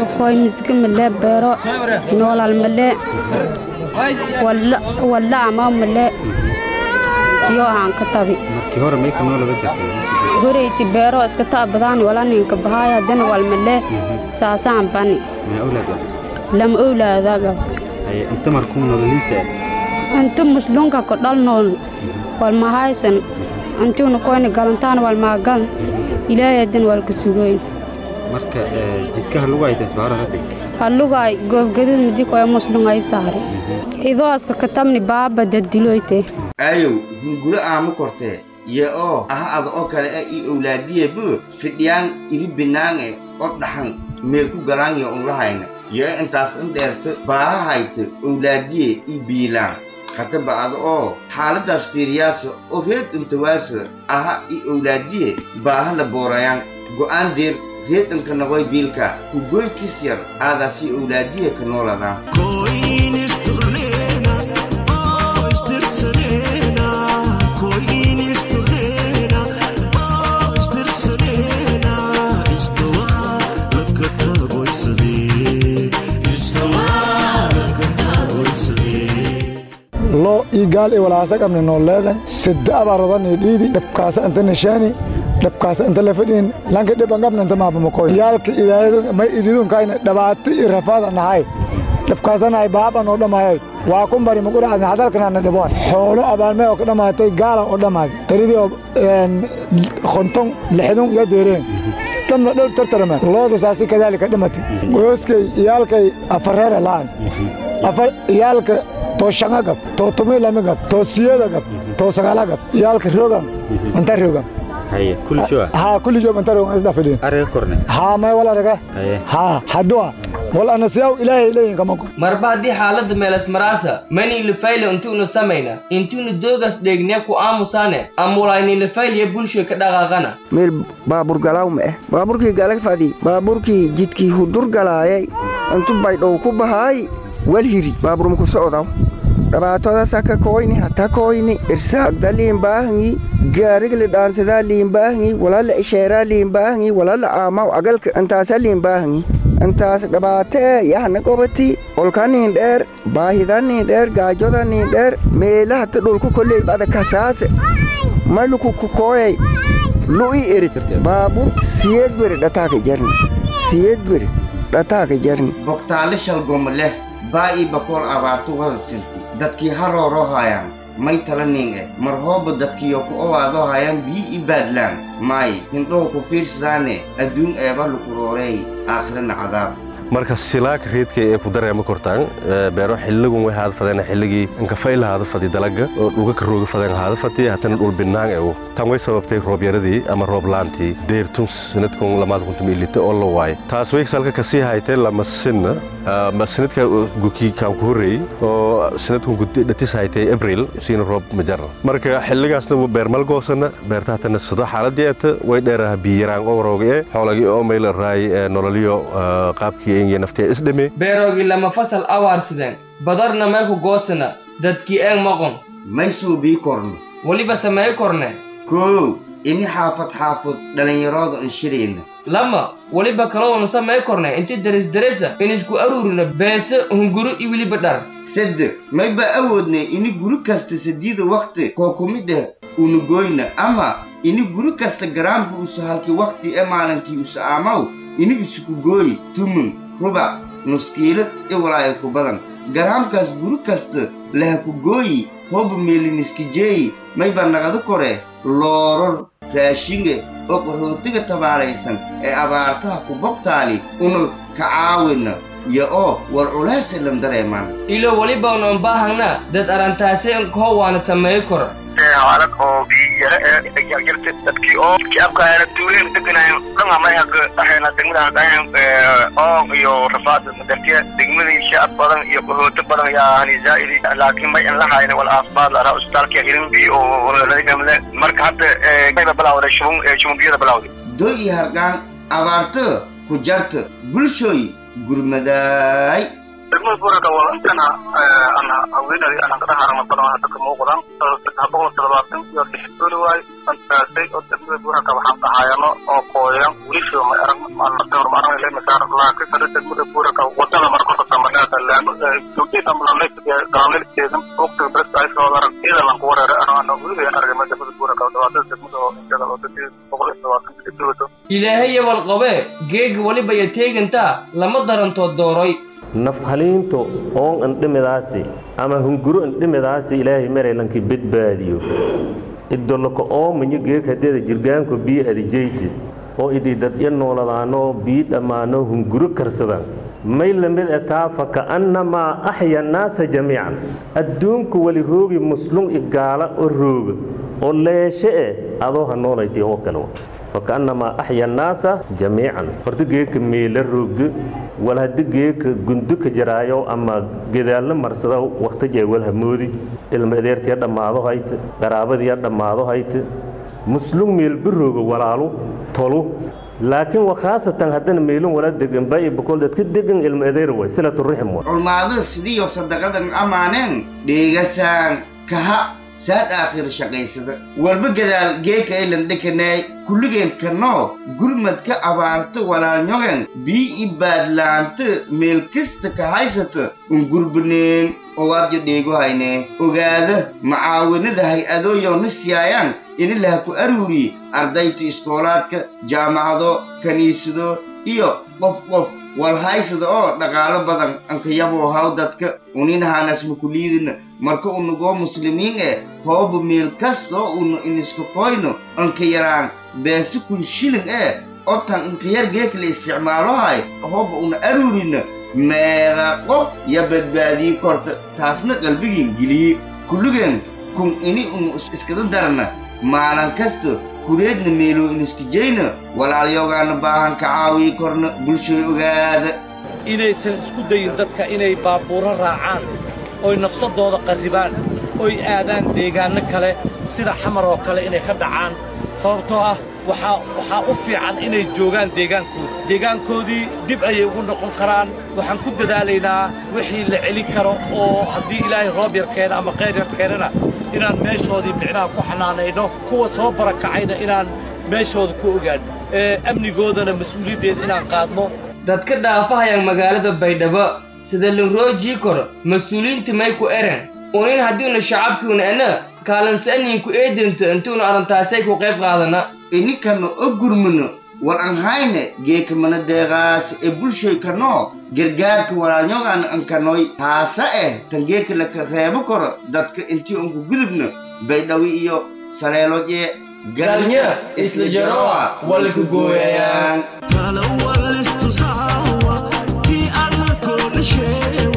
ka koy misga male beero noolal male walla ama male iyo aan ka tabi markii hore may ka noolada jirtay goreyti beero iska ta badaan wala ninka bahaay haddana wal male saasaan bani may awlaad ah lama owlaadaga ay inta markuu nololiisa inta muslunka ka dhal nool wal mahaysan intuuna koyna galantaan wal maagal ilaahay haddana wal ka sugoyn marka jidkaha lagu hayta isbaaro hadda hallugaay goobgadid midi koya muslungay saare idooska katamni baaba dadiloyte aayow hunguro aama kortee ye oo aha ada oo kale ah ii owlaadiyebu fidhiyaan iri binaange oo dhaxan meel ku galaanyo unlahayna yee intaas in dheerta baaha hayta owlaadiye ii biilaan hataba ada oo xaaladaas fiiriyaasa oo reed intawaasa aha ii owlaadiye baaha la boorayaan go'aan deer reedanka nagoy biilka ku goy kis yar aadaasii owlaadiye ka nooladaan loo ii gaal i walaasa qabni nooleedan sidda abaarodan i dhiidi dhabkaasa inta nishaani dhabkaasa inta lafadhiin lanka dhiban qabna inta maabamakoy yaalka may ididunkaayna dhabaati i rafaada nahay dhabkaasanahay baaban oo dhammaayay waa ku bari magudhacadni hadalkanaana dhiboon xoolo abaalmee oo ka dhammaatay gaala oo dhammaaday taridii oo konton lixdun iyo deereen dhamna dhowr tartarama looda saasi kadaalika dhimatay gooskay iyaalkay afareere la'an afar iyaalka too shanga gab too tumi lami gab too siyada gab too sagaala gab iyaalka rogan anta rogan haye kulli joa haa kulli joog anta rogan isda fidhiin ariga korne haa may wala raga haye haa haddua wal anasiyaw ilaahay leeyin kama go marba haddii xaaladda meelas maraasa mani lifayle intuunu samayna intuunu doogas dheegne ku aamusaane amulayni lifaylya bulshoy ka dhaqaaqana meel baabur galaaw ma eh baaburkii galagfadi baaburkii jidkii hudur galaayay intu baydhow ku bahaay wal hiri baaburmuku socdaw dhabaatodaasa ka koyni hata koyni irsaagda liimbaahangi gaarigli dhaansadaa liimbaahangi walala isheeraa liimbaahangi walala aamaw agalka intaasa liimbaahangi intaas dhabaatee yahna qobati olkaniin dheer baahidaniin dheer gaajodaniin dheer meelahata dhulku kolley bada kasaase maluku kukooyay lu'i erit baabur siyeed beri dhataaka jarni siyeed beri dhataaka jarni bogtaale shalgoma leh baa ii bakool abaarto wada sinti dadkii harooroo haayaan may tala ning eh mar hooba dadkiyo ku owaadoo haayaan bii i baadlaan maay hindhow ku fiirsadaane adduun eeba lukurooreey aakhirana cadaab marka silaaka reedka ee ku dareema kortaan beero xilligun way haada fadeen xilligii inkafayla haada fadi dalaga oo dhuga ka rooga fadeen haada fadi hatana dhul binaan ew tan way sababtay roobyaradii ama roob laantii deertum sanadkun lamaad kuntum ilite oo la waay taas way salka kasii haytay lama sinna sanadka guki kaan ku horreeyey oo sanadkun dhatis haytay abril siina roob majarna marka xilligaasna beermal goosana beerta hatana sado xaaladii eeta way dheeraha biyaraan oo rooga e xoolagii oo mayla raay nololiyo qaabkii beeroogii lama fasal awaarsideen badarna may ku goosana dadkii eeg maqon may suubii korno weliba sameey korne koow ini xaafad xaafad dhallinyarooda inshirayna lama weliba kaloonu samey korne inti derisderesa inisku aruurina beese hunguro i weliba dhar saddex may baa awoodnay ini guri kasta sadiida wakhti koo ku mid ah una goyna ama ini guri kasta garaamka usa halki wakhti ee maalintii usa aamaw ini isuku gooyi tumun rubac nuskiilad i walaaya ku badan garaamkaas guri kasta laha ku gooyi hooba meeliniskijeeyi may baa naqada kore looror raashinge oo qaxootiga tabaalaysan ee abaartaha ku bogtaali una ka caawina iyo oo war culaase lan dareemaan ilo weliba unoon baahangna dad arantaasay nkoo waana sameey kor xaalad oo biyara ee jarjarta dadkii oo jaabkaana tuuleen deganaayeen dhanga mayhaga dhaxayna degmada dhahayn oo iyo rafaad madartiya degmadii shacab badan iyo qaxooto badan yaa hani zaa'idi laakiin may in la hayna wal aafaad lahaa isbitaalka hirinbi oo lagamle marka hadda mayba bilawday shubun shubunbiyada bilawday doy iyo hargaan abaarta ku jarta bulshooy gurmadaay degmada buuraka waa intana ana haweenadi ana ka dhaharama badan hadda ka muuqdan boqol toddobaatan iyo lix dooli waay antaasay oo degmada buuraka waxaan dhahayano oo kooyan wilisho ma arag maanatawr ma arag ilaa masaar laakiin sada degmada buuraka wadada marka ka samaleeta laano joogtay dambalay galanilkeedan waqtiga dadka ay soo arag iyada lan ku wareeray ana ana weliba aragay degmada buuraka dhawaatada degmada oo intada oo dadii boqol iyo toddobaatan iyo dooli ilaahay walqabe geega waliba ya teegantaa lama darantood dooroy nafhaliinto oon andhimidaasi ama hunguro andhimidaasi ilaahay maraylanki badbaadiyo idoloko oomanyo geeg hadeeda jirgaanko biyo adijayte oo ididadya nooladaano biyo dhammaano hunguro karsadaan may lamid etaa fa ka'annamaa axya annaasa jamiican adduunku wali roogi muslum i gaala oo rooga oo leeshe eh adoo ha noolaytay oo kale wa fakaannamaa axya annaasa jamiican horta geedka meela roogdo wal haddi geedka gundo ka jaraayo ama gedaallo marsada wakhtajee wal hamoodi ilma adeertiya dhammaado hayte qaraabadiya dhammaado hayte muslum meelba rooga walaalu tolu laakiin wa khaasatan haddana meelin wala degan baa boqol dadka degan ilma adeer way silatu rixim wa culmaadada sidiiyo sadaqadan ammaaneen dheegasaan kaha saad aakhir shaqaysada walba gadaal geeka aylan dhekanaay kulligeen kanoo gurmadka abaarta walaalnyogen bii i baadlaanta meel kasta ka haysata un gurbaneen owaadyo dheego haynee ogaada macaawanada hay-adooyow na siyaayaan ini laha ku aruuriye ardayta iskoolaadka jaamacado kiniisado iyo qof qof wal haysada oo dhaqaalo badan ankayaboo haw dadka uninahaanasma kuliidina marka unagoo muslimiin eh hooba meel kastoo una iniska koyno anka yaraan beese kun shilin eh otan inkayar geekala isticmaalohay hooba una aruurina meeqa qof ya badbaadii korta taasna qalbigiin geliye kulligeen kun ini unu iskada darna maalin kasta kureedna meeloo iniskajayna walaalyogaana baahan ka caawii korna bulshoy ogaada inaysan isku dayin dadka inay baabuuro raacaan oy nafsadooda qarribaan oy aadaan deegaanno kale sida xamar oo kale inay ka dhacaan sababtoo ah waxaa waxaa u fiican inay joogaan deegaankooda deegaankoodii dib ayay ugu noqon karaan waxaan ku dadaalaynaa wixii la celin karo oo haddii ilaahay roob yar keena ama qayr yar keenana inaan meeshoodii micnaha ku xanaanayno kuwa soo barakacayna inaan meeshooda ku ogaano ee amnigoodana mas-uuliyaddeeda inaan qaadno dadka dhaafahayaan magaalada baydhabo sida linroojii kor mas-uuliyiinta may ku eren unin haddiuna shacabkiuna ana kaalansaaniinku eedinta intuuna arrintaasay ku qayb qaadana inikana o gurmino war an hayne geekamana deeqaas ee bulshoy kanoo gargaarka walaalnyogaana ankanoy taasa eh tan geeka laka reebo koro dadka intii unku gudubna baydhawi iyo saleelojee galnya isla jaroa walka gooyayaan kala walistusawa ti alla kooga sheewa